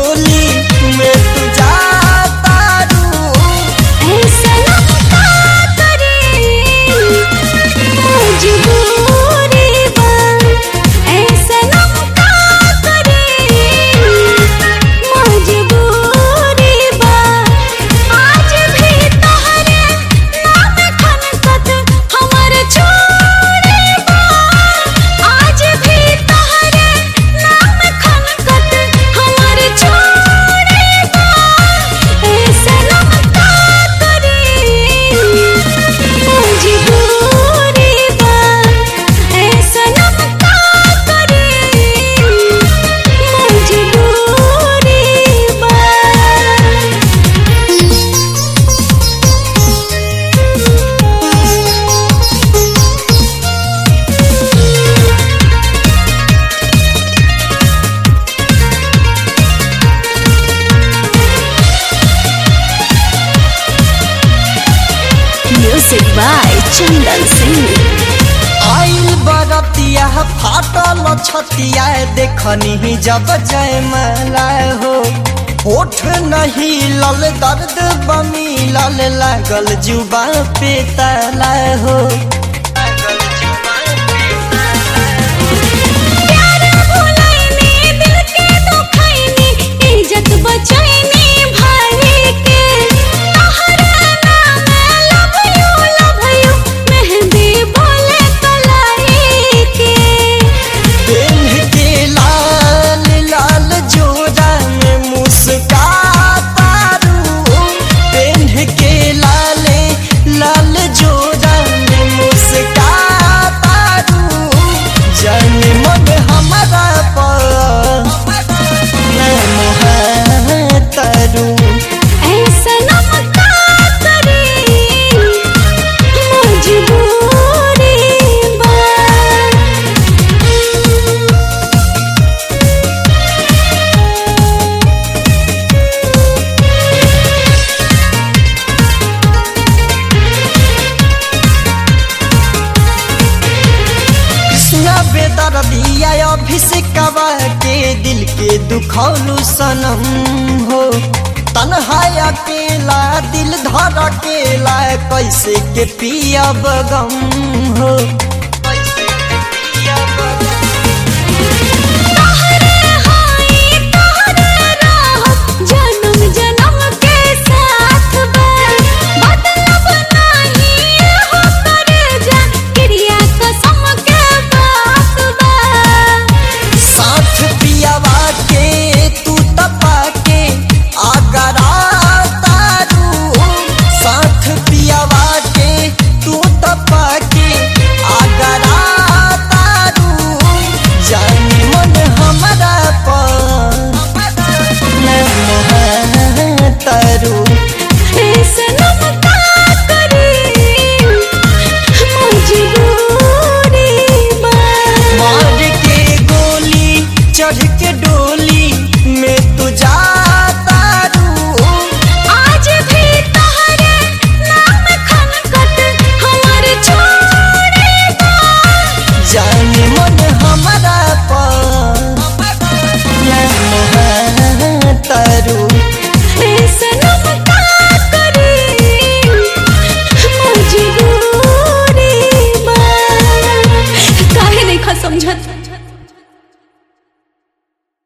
होली में तू जाता रू ऐसा लगता करे मजबूरी बा ऐसा लगता करे मजबूरी बा आज भी तोहरे नाम खनकत हमर छोड़े बा आज भी तोहरे नाम खनकत हमर छोड़े बा ऐसा लगता करे मजबूरी बा ऐसा लगता करे मजबूरी बा Music by Chandan Singh. आइल बरतिया फाटल छतिया देखनी जब जय मला हो होठ नहीं लल दर्द बमी लल लागल जुबा पे तला हो प्यार भुलाइनी दिल के दुखाइनी इज्जत बचाइनी भाई के तोहरा नाम लव यू लव यू मेहंदी बोले कलाई के पेन्ह के लाल लाल जोड़ा में मुस्काता रू पेन्ह के लाले लाल जोड़ा में मुस्काता रू जन मन हमारा पर तरू ऐसा नमका करे मजबूरी बा कृष्णा बेदर दिया अभिषेकवा के दिल के दुखौलू सनम हो तन्हा अकेला दिल धर अकेला कैसे के पियब गम हो